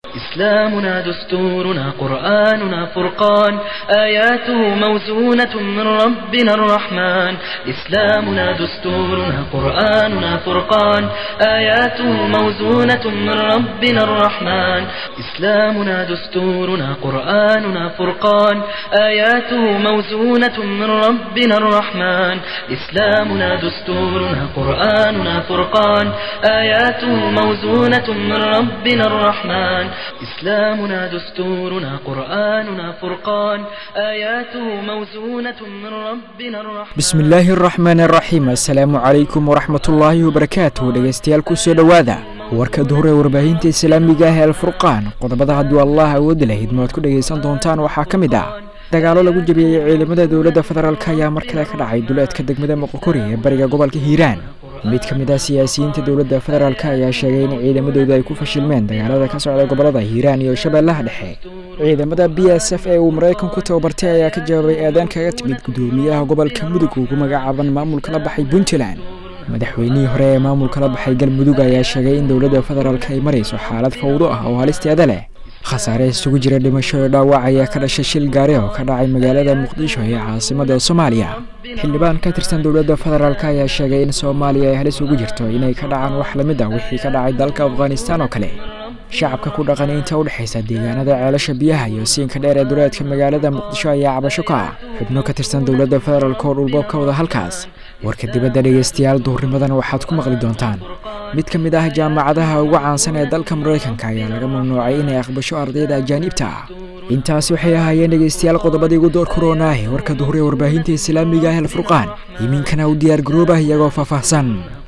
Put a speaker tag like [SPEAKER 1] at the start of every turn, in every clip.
[SPEAKER 1] إسلامنا دستورنا قرآننا فرقان آياته موزونة من ربنا الرحمن إسلامنا دستورنا قرآننا فرقان آياته موزونة من ربنا الرحمن إسلامنا دستورنا قرآننا فرقان آياته موزونة من ربنا الرحمن إسلامنا دستورنا قرآننا فرقان آياته موزونة من ربنا الرحمن إسلامنا دستورنا قرآننا فرقان آياته موزونة من ربنا الرحمن
[SPEAKER 2] bismi illaahi araxmaan araxiim assalaamu calaykum waraxmatullaahi wabarakaatuh dhegaystayaal kusoo dhowaada warka duhur ee warbaahinta islaamiga ah ee alfurqaan qodobada hadduu allah awoodi lahayd ma aad ku dhegaysan doontaan waxaa ka mid ah dagaalo lagu jabiyey ciidamada dowladda federaalk ayaa mar kale ka dhacay duleedka degmada moqokori ee bariga gobolka hiiraan mid ka mid ah siyaasiyiinta dowladda federaalk ayaa sheegay in ciidamadooda ay ku fashilmeen dagaalada ka socda gobolada hiiraan iyo shabeellaha dhexe ciidamada b s f ee uu maraykanku tababartay ayaa ka jawaabay eedaan kaga timid gudoomiyaha gobolka mudug ugu magacaaban maamulka la baxay puntland madaxweynihii hore ee maamulka la baxay galmudug ayaa sheegay in dowladda federaalk ay marayso xaalad fawdo ah oo halisteeda leh khasaare isugu jira dhimasho iyo dhaawac ayaa ka dhashay shil gaari oo ka dhacay magaalada muqdisho ee caasimada soomaaliya xildhibaan ka tirsan dowladda federaalk ayaa sheegay in soomaaliya ay halis ugu jirto inay ka dhacaan wax lamid ah wixii ka dhacay dalka afghanistaan oo kale shacabka ku dhaqan inta u dhexaysa deegaanada ceelasha biyaha iyo siinka dheer ee duleedka magaalada muqdisho ayaa cabasho ka ah xubno ka tirsan dowladda federaalk oo dhulbo ka wada halkaas warka dibadda dhegaystayaal duhurnimadan waxaad ku maqli doontaan mid ka mid ah jaamacadaha ugu caansan ee dalka maraykanka ayaa laga mamnuucay inay aqbasho ardayda ajaaniibta ah intaasi waxay ahaayeen dhegaystayaal qodobadii ugu door koronaahe warka duhur ee warbaahinta islaamiga ah alfurqaan iminkana u diyaar garoobah iyagoo faahfaahsan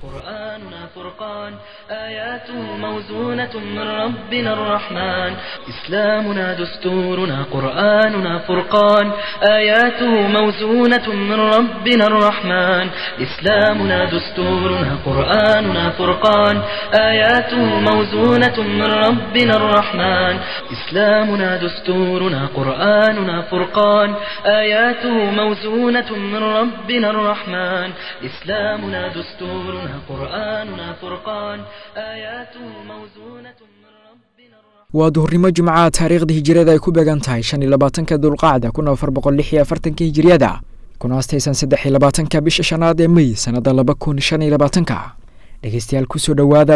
[SPEAKER 1] قرآننا فرقان آياته موزونة من ربنا الرحمن إسلامنا دستورنا قرآننا فرقان آياته موزونة من ربنا الرحمن إسلامنا دستورنا قرآننا فرقان آياته موزونة من ربنا الرحمن إسلامنا دستورنا قرآننا فرقان آياته موزونة من ربنا الرحمن إسلامنا دستورنا قرآننا فرقان آياته موزونة من ربنا الرحمن
[SPEAKER 2] waa duhurnimo jimcaha taariikhda hijiriyada ay ku beegan tahay shan iyo labaatanka dulqacda kun afar boqol lix iyo afartanka hijiriyada kuna astaysan saddex iyo labaatanka bisha shanaad ee mey sannada laba kun shan iyo labaatanka dhegaystayaal kusoo dhowaada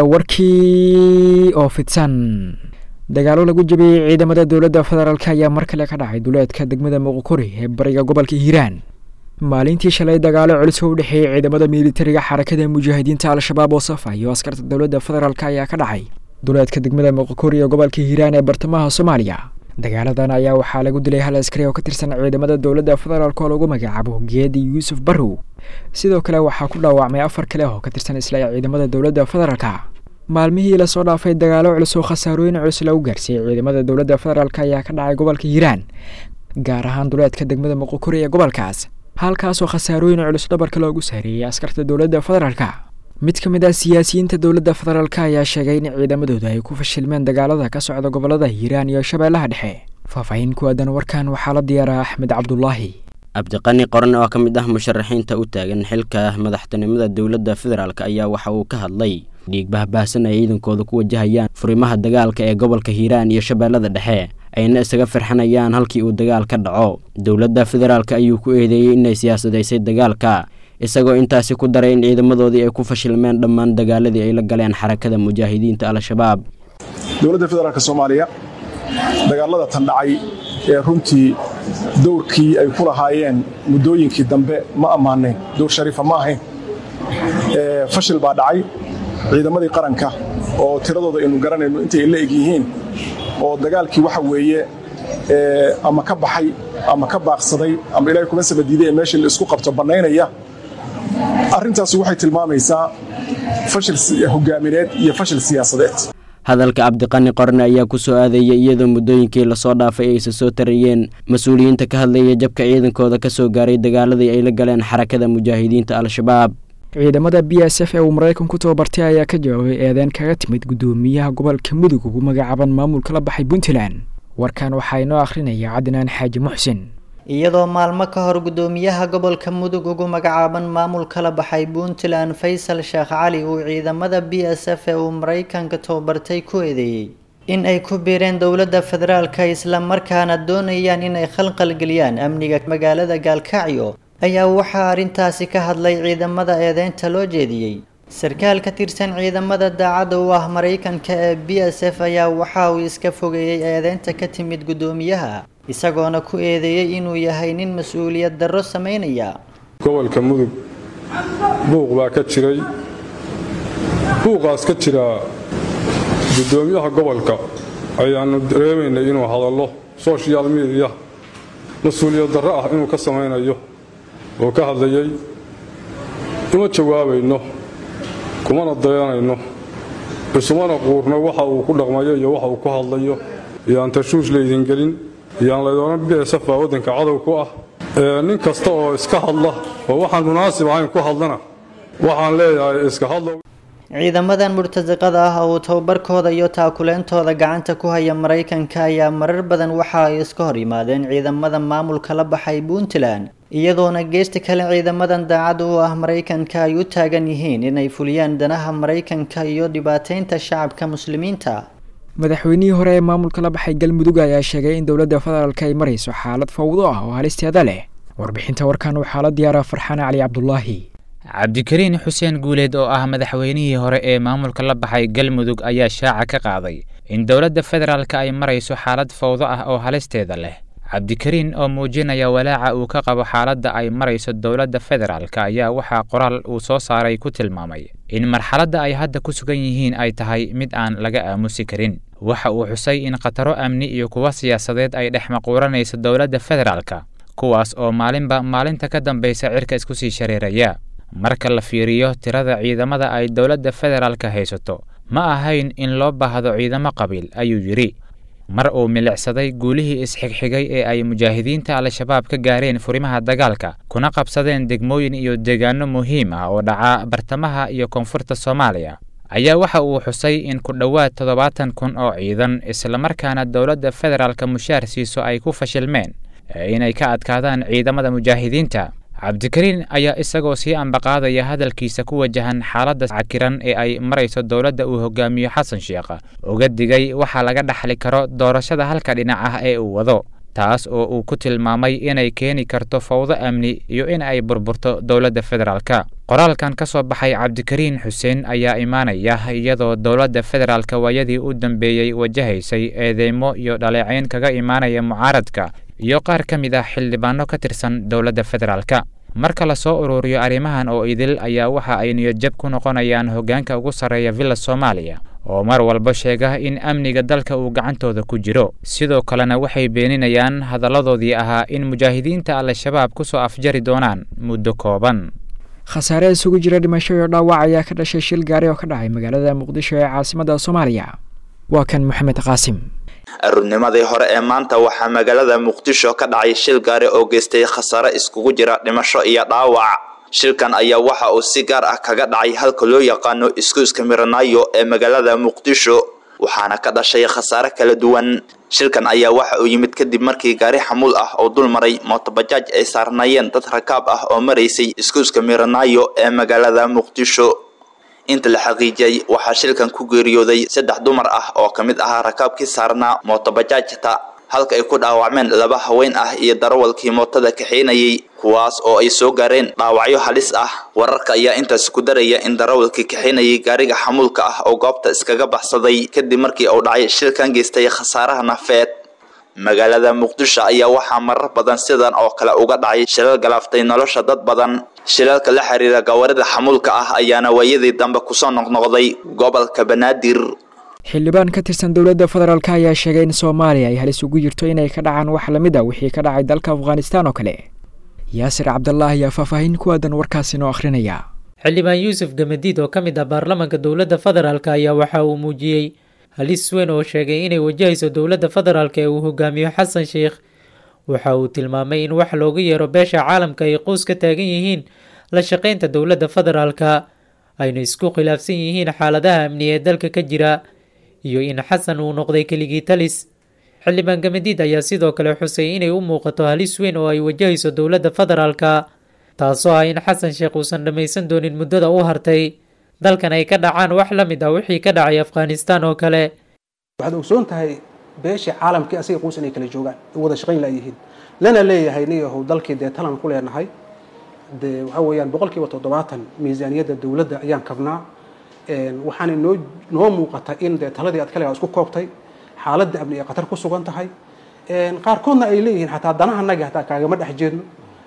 [SPEAKER 2] warkii oo fidsan dagaalo lagu jabiyey ciidamada dowladda federaalk ayaa mar kale ka dhacay duleedka degmada moqokori ee bariga gobolka hiiraan maalintii shalay dagaalo culus oo u dhexeeyey ciidamada militariga xarakada mujaahidiinta al-shabaab oo safa iyo askarta dowladda federaalk ayaa ka dhacay duleedka degmada moqokori ee gobolka hiiraan ee bartamaha soomaaliya dagaaladan ayaa waxaa lagu dilay hal askari oo ka tirsan ciidamada dowladda federaalk oo lagu magacaabo geedi yuusuf barrow sidoo kale waxaa ku dhaawacmay afar kale oo ka tirsan isla ciidamada dowladda federaalka maalmihii lasoo dhaafay dagaalo culus oo khasaarooyin culus lagu gaarsiiyey ciidamada dowladda federaalk ayaa ka dhacay gobolka hiiraan gaar ahaan duleedka degmada moqokori ee gobolkaas halkaasoo khasaarooyin culus dhabarka loogu saareeyey askarta dowladda federaalka mid ka mid ah siyaasiyiinta dowladda federaalk ayaa sheegay in ciidamadooda ay ku fashilmeen dagaalada ka socda gobolada hiiraan iyo shabeellaha dhexe faahfaahin ku aadan warkan waxaa la diyaaraa axmed cabdulaahi
[SPEAKER 3] cabdiqani qoran oo ka mid ah musharaxiinta u taagan xilka madaxtinimada dowladda federaalk ayaa waxa uu ka hadlay dhiig bahbaahsan ay ciidankooda ku wajahayaan furimaha dagaalka ee gobolka hiiraan iyo shabeellada dhexe ayna isaga firxanayaan halkii uu dagaal ka dhaco dowladda federaalk ayuu ku eedeeyey inay siyaasadaysay dagaalka isagoo intaasi ku daray in ciidamadoodii ay ku fashilmeen dhammaan dagaaladii ay la galeen xarakada mujaahidiinta al-shabaab
[SPEAKER 4] dowladda federaalk soomaaliya dagaalada tan dhacay ee runtii dowrkii ay ku lahaayeen muddooyinkii dambe ma ammaanayn dowr shariifa ma ahayn fashil baa dhacay ciidamadii qaranka oo tiradooda aynu garanayno intay la eg yihiin oo dagaalkii waxa weeye ama ka baxay ama ka baaqsaday ama ilahay kuma samadiiday ee meeshii la isku qabto bannaynaya arrintaasi waxay tilmaamaysaa fashil hogaamineed iyo fashil siyaasadeed
[SPEAKER 3] hadalka cabdiqani qorne ayaa ku soo aadayay iyadoo muddooyinkii lasoo dhaafay aysa soo tarayeen mas-uuliyiinta ka hadlaya jabka ciidankooda ka soo gaaray dagaaladii ay la galeen xarakada mujaahidiinta al-shabaab
[SPEAKER 2] ciidamada b s f ee uu maraykanku tababartay ayaa ka jawaabay eedeen kaga timid gudoomiyaha gobolka mudug ugu magacaaban maamulka la baxay puntland warkan waxaa inoo akhrinaya cadnaan xaaji muxsin
[SPEAKER 5] iyadoo maalmo ka hor gudoomiyaha gobolka mudug ugu magacaaban maamulka la baxay puntland faysal sheekh cali uu ciidamada b s f ee uu maraykanka tababartay ku eedeeyey in ay ku biireen dowladda federaalka islamarkaana doonayaan inay khalqalgeliyaan amniga magaalada gaalkacyo ayaa waxaa arrintaasi ka hadlay ciidamada eedeynta loo jeediyey sarkaal ka tirsan ciidamada daacadda u ah maraykanka ee b s f ayaa waxa uu iska fogeeyey eedeynta ka timid guddoomiyaha isagoona ku eedeeyey inuu yahay nin mas-uuliyad darro sameynaya
[SPEAKER 6] gobolka mudug buuq baa ka jiray buuqaas ka jira guddoomiyaha gobolka ayaannu dareemaynay inuu hadallo sochial mediya mas-uuliyad darro ah inuu ka samaynayo oo ka hadlayay uma jawaabayno kumana dayanayno isumana quurno waxa uu ku dhaqmayo iyo waxa uu ku hadlayo iyo aan tashuush laydin gelin iyo aan laydoonan bsf baa waddanka cadow ku ah nin kasta oo iska hadla oo waxaan munaasib ahayn ku hadlana waxaan leeyahay iska hadlo
[SPEAKER 5] ciidamadan murtasiqada ah oo tababarkooda iyo taakuleentooda gacanta ku haya maraykanka ayaa marar badan waxa ay iska hor yimaadeen ciidamada maamulka la baxay puntland iyadoona geesta kale ciidamadan daacad u ah maraykanka ay u taagan yihiin inay fuliyaan danaha maraykanka iyo dhibaateynta shacabka muslimiinta
[SPEAKER 2] madaxweynihii hore ee maamulka la baxay galmudug ayaa sheegay in dowladda federaalk ay marayso xaalad fawdo ah oo halisteeda leh warbixinta warkan waxaa la diyaaraa farxaan cali cabdulaahi
[SPEAKER 7] cabdikariin xuseen guuleed oo ah madaxweynihii hore ee maamulka la baxay galmudug ayaa shaaca ka qaaday in dowladda federaalka ay marayso xaalad fawdo ah oo halisteeda leh cabdikariin oo muujinaya walaaca uu ka qabo xaaladda ay marayso dowladda federaalka ayaa waxaa qoraal uu soo saaray ku tilmaamay in marxaladda ay hadda ku sugan yihiin ay tahay mid aan laga aamusi karin waxa uu xusay in khataro amni iyo kuwa siyaasadeed ay dhex maquuranayso dowladda federaalka kuwaas oo maalinba maalinta ka dambaysa cirka isku sii shareeraya marka la fiiriyo tirada ciidamada ay dowladda federaalka haysato ma ahayn in loo baahdo ciidamo qabiil ayuu yidhi mar uu milicsaday guulihii isxigxigay ee ay mujaahidiinta al-shabaab ka gaareen furimaha dagaalka kuna qabsadeen degmooyin iyo deegaano muhiim ah oo dhaca bartamaha iyo koonfurta soomaaliya ayaa waxa uu xusay in ku dhowaad toddobaatan kun oo ciidan islamarkaana dowladda federaalka mushaar siiso ay ku fashilmeen inay ka adkaadaan ciidamada mujaahidiinta cabdikariin ayaa isagoo sii ambaqaadaya hadalkiisa ku wajahan xaaladda cakiran ee ay marayso dowladda uu hogaamiyo xasan sheekh uga digay waxaa laga dhaxli karo doorashada halka dhinac ah ee uu wado taas oo uu ku tilmaamay inay keeni karto fawdo amni iyo in ay burburto dowladda federaalka qoraalkan ka soo baxay cabdikariin xuseen ayaa imaanaya iyadoo dowladda federaalka waayadii u dambeeyey wajahaysay eedeymo iyo dhaleecayn kaga imaanaya mucaaradka iyo qaar ka mid ah xildhibaano ka tirsan dowladda federaalka marka lasoo ururiyo arrimahan oo idil ayaa waxa ay niyadjab ku noqonayaan hoggaanka ugu sarreeya villa soomaaliya oo mar walba sheega in amniga dalka uu gacantooda ku jiro sidoo kalena waxay beeninayaan hadalladoodii ahaa in mujaahidiinta al-shabaab ku soo afjari doonaan muddo kooban
[SPEAKER 2] khasaare isugu jira dhimasho iyo dhaawac ayaa ka dhashay shil gaari oo ka dhacay magaalada muqdisho ee caasimadda soomaaliya waa kan maxamed qaasim
[SPEAKER 8] aruurnimadii hore ee maanta waxaa magaalada muqdisho ka dhacay shil gaari oo geystay khasaare iskugu jira dhimasho iyo dhaawac shilkan ayaa waxa uu si gaar ah kaga dhacay halka loo yaqaano iskuuska miranaayo ee magaalada muqdisho waxaana ka dhashay khasaare kala duwan shilkan ayaa waxa uu yimid kadib markii gaari xamuul ah oo dul maray mootobajaaj ay saarnaayeen dad rakaab ah oo maraysay iskuuska miranaayo ee magaalada muqdisho inta la xaqiijiyey waxaa shilkan ku geeriyooday saddex dumar ah oo ka mid ahaa rakaabkii saarnaa mootobajaajta halka ay ku dhaawacmeen laba haween ah iyo darawalkii mootada kaxeynayay kuwaas oo ay soo gaareen dhaawacyo halis ah wararka ayaa intaas ku daraya in darawalkii kaxeynayay gaariga xamuulka ah oo goobta iskaga baxsaday kadib markii uu dhacay shilkan geystay khasaaraha nafeed magaalada muqdisho ayaa waxaa marar badan sidan oo kale uga dhacay shilal galaaftay nolosha dad badan shilalka la xiriira gawaarida xamuulka ah ayaana waayadii dambe kusoo noqnoqday gobolka banaadir
[SPEAKER 2] xildhibaan ka tirsan dowladda federaalk ayaa sheegay in soomaaliya ay halis ugu jirto inay ka dhacaan wax lamid a wixii ka dhacay dalka afghanistan oo kale yaasir cabdallah ayaa faahfaahin ku aadan warkaasi noo akhrinaya
[SPEAKER 9] xildhibaan yuusuf gamadiid oo ka mid ah baarlamaanka dowladda federaalk ayaa waxa uu muujiyey halis weyn oo sheegay inay wajahayso dowladda federaalk ee uu hogaamiyo xasan sheikh waxa uu tilmaamay in wax looga yeero beesha caalamka ay qoys ka taagan yihiin la shaqaynta dowladda federaalka ayna isku khilaafsan yihiin xaaladaha amni ee dalka ka jira iyo in xasan uu noqday keligii talis xildhibaan gamadiid ayaa sidoo kale xusay inay u muuqato halis weyn oo ay wajahayso dowladda federaalka taasoo ah in xasan sheekh uusan dhammaysan doonin muddada u hartay dalkan ay ka dhacaan wax la mid ah wixii ka dhacay afghanistan oo kale
[SPEAKER 10] waxaad ogsoon tahay beeshii caalamkii asiga quus inay kala joogaan ay wada shaqayn laayihiin lana leeyahay niyahow dalkii dee talan ku leenahay dee waxa weeyaan boqolkiiba toddobaatan miisaaniyadda dowladda ayaan kabnaa waxaana noo noo muuqata in dee taladii aad kaligaa isku koobtay xaaladda amni ay khatar ku sugan tahay qaarkoodna ay leeyihiin xataa danahanaga hataa kaagama dhex jeedno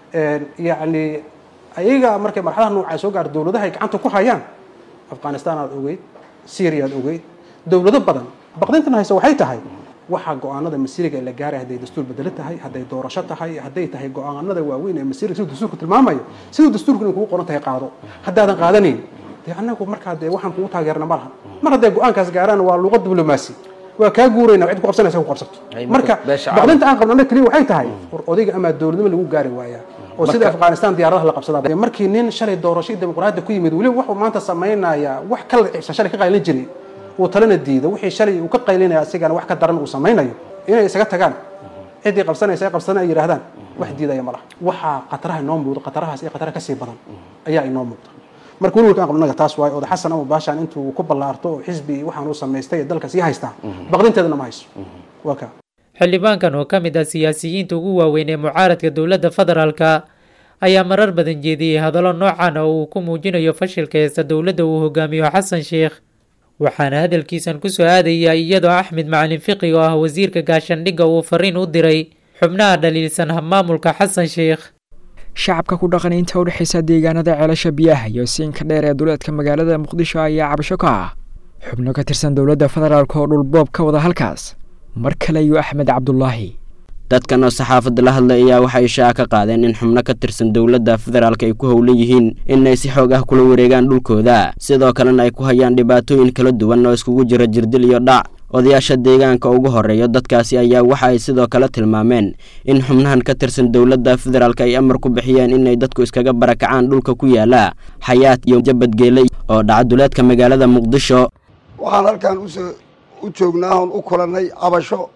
[SPEAKER 10] yacni ayaga markay marxadaha noocaa soo gaar dowladaha ay gacanta ku hayaan afghanistan aad ogeyd syria aad ogeyd dowlado badan baqdintan hayse waxay tahay waxaa go-aanada masiriga ee la gaaray hadday dastuur bedelo tahay hadday doorasho tahay hadday tahay go-aanada waaweyn ee masiriga siduu dastuurku tilmaamayo siduu dastuurku inay kugu qoran tahay qaado haddaadan qaadanayn dee annagu markaa dee waxaan kugu taageerna ma laha mar hadday go-aankaas gaaraan waa luuqad diblomaasi waa kaa guurayna cid ku qabsanaysa ku qabsato marka baqdinta aan qabnana keliya waxay tahay war odayga amaa dowladnimo lagu gaari waayaa oo sida afghanistan diyaaradaha la qabsadaa markii nin shalay doorasho iyo dimuqraadiyadda ku yimid weliba wuxuu maanta samaynayaa wax kala cibsan shalay ka qaylin jiray uu talena diido wixii shalay uu ka qaylinaya asigana wax ka daran uu samaynayo inay isaga tagaan ciddii qabsanaysa ay qabsana ay yidhaahdaan wax diidaya ma laha waxaa khataraha inoo muuqdo khatarahaas iyo khatara kasii badan ayaa inoo muuqda marka welwalka aan qabnaga taas waayo oda xasan ama baashaan intuu ku ballaarto oo xisbi waxaan uu samaystay ee dalka sii haystaa baqdinteedana ma hayso waa kaa
[SPEAKER 9] xildhibaankan oo ka mid ah siyaasiyiinta ugu waaweyn ee mucaaradka dowladda federaalka ayaa marar badan jeediyey hadallo noocan oo uu ku muujinayo fashilka heesta dowladda uu hogaamiyo xasan sheekh waxaana hadalkiisan kusoo aadaya iyadoo axmed macalin fiqi oo ah wasiirka gaashandhigga uu fariin u diray xubnaha dhaliilsan habmaamulka xasan sheekh
[SPEAKER 2] shacabka ku dhaqan inta u dhexaysa deegaanada ceelasha biyaha iyo siinka dheer ee duleedka magaalada muqdisho ayaa cabasho ka ah xubno ka tirsan dowladda federaalk oo dhulboob ka wada halkaas mar kale iyo axmed cabdulaahi
[SPEAKER 3] dadkan oo saxaafadda la hadlay ayaa waxay ishaa ka qaadeen in xubno ka tirsan dowladda federaalk ay ku howlan yihiin inay si xoog ah kula wareegaan dhulkooda sidoo kalena ay ku hayaan dhibaatooyin kala duwan oo iskugu jira jirdil iyo dhac odayaasha deegaanka ugu horeeya dadkaasi ayaa waxa ay sidoo kale tilmaameen in xubnahan ka tirsan dowladda federaalk ay amar ku bixiyeen inay dadku iskaga barakacaan dhulka ku yaala xayaad iyo jabadgeele oo dhaca duleedka magaalada muqdisho
[SPEAKER 11] waxaan halkan usoo u joognaa oon u kulannay cabasho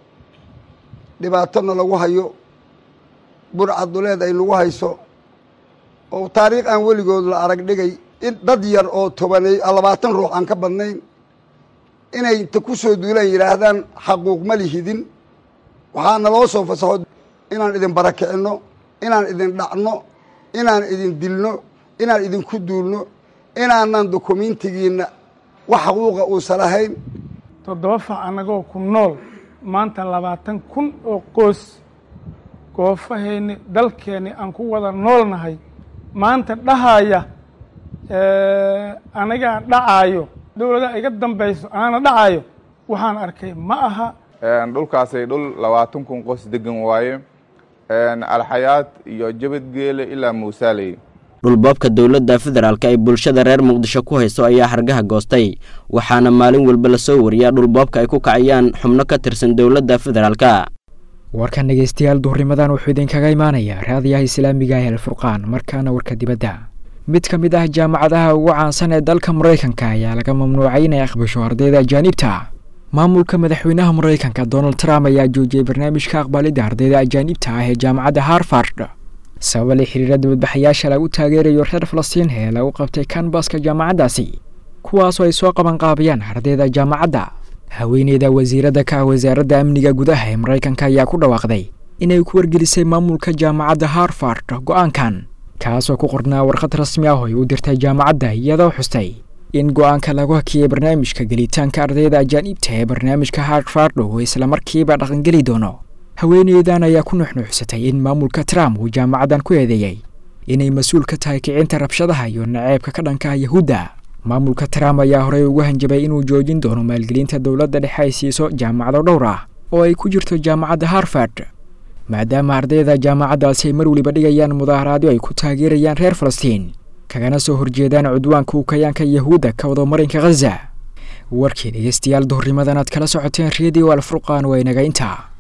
[SPEAKER 11] dhibaatona lagu hayo burcad duleed ay nagu hayso oo taariikh aan weligood la arag dhigay in dad yar oo tobanay labaatan ruux aan ka badnayn inay inta ku soo duulaan yidhaahdaan xaquuq ma lihidin waxaa naloo soo fasaxo inaan idin barakicinno inaan idin dhacno inaan idin dilno inaan idinku duulno inaanan dokumiintigiinna wax xaquuqa uusan lahayn
[SPEAKER 12] toddoba fac annagoo ku nool maanta labaatan kun oo qoys goofaheenni dalkeenni aan ku wada noolnahay maanta dhahaya anigaa dhacaayo dowladaha iga dambayso aana dhacaayo waxaan arkay ma aha
[SPEAKER 13] dhulkaasay dhul labaatan kun qoys degan waaye alxayaad iyo jabadgeele ilaa muusaaley
[SPEAKER 3] dhulboobka dowladda federaalk ay bulshada reer muqdisho ku hayso ayaa hargaha goostay waxaana maalin walba lasoo wariyaa dhulboobka ay ku kacayaan xubno ka tirsan dowladda federaalka
[SPEAKER 2] warkan dhegeystayaal duhurnimadan wuxuu idinkaga imaanayaa raadiyaha islaamiga ee alfurqaan markaana warka dibadda mid ka mid ah jaamacadaha ugu caansan ee dalka maraykanka ayaa laga mamnuucay inay aqbasho ardayda ajaanibta maamulka madaxweynaha maraykanka donald trump ayaa joojiyey barnaamijka aqbalidda ardayda ajaanibta ah ee jaamacadda harvard sababa la xiriira dibadbaxayaasha lagu taageerayo reer falastiin ee lagu qabtay kanbaska jaamacaddaasi kuwaasoo ay soo qabanqaabayaan ardayda jaamacadda haweeneyda wasiiradda ka ah wasaaradda amniga gudaha ee maraykanka ayaa ku dhawaaqday inay ku wargelisay maamulka jaamacadda harvard go-aankan kaasoo ku qornaa warqad rasmi ah oo ay u dirtay jaamacadda iyadoo xustay in go-aanka lagu hakiyey barnaamijka gelitaanka ardayda ajaanibta ee barnaamijka harvard uu islamarkiiba dhaqangeli doono haweeneydan ayaa ku nuxnuuxsatay in maamulka trump uu jaamacaddan ku eedeeyey inay mas-uul ka tahay kicinta rabshadaha iyo naceebka ka dhanka ah yahuudda maamulka trump ayaa horey ugu hanjabay inuu joojin doono maalgelinta dowladda dhexe ay siiso jaamacado dhowr ah oo ay ku jirto jaamacadda harvard maadaama ardayda jaamacaddaasi ay mar weliba dhigayaan mudaaharaadyo ay ku taageerayaan reer falastiin kagana soo horjeedaan cudwaanka ukayaanka yahuudda ka wado marinka khaza warkii dhegeystayaal duhurnimadan aad kala socoteen redio alfurqaan waa inaga intaa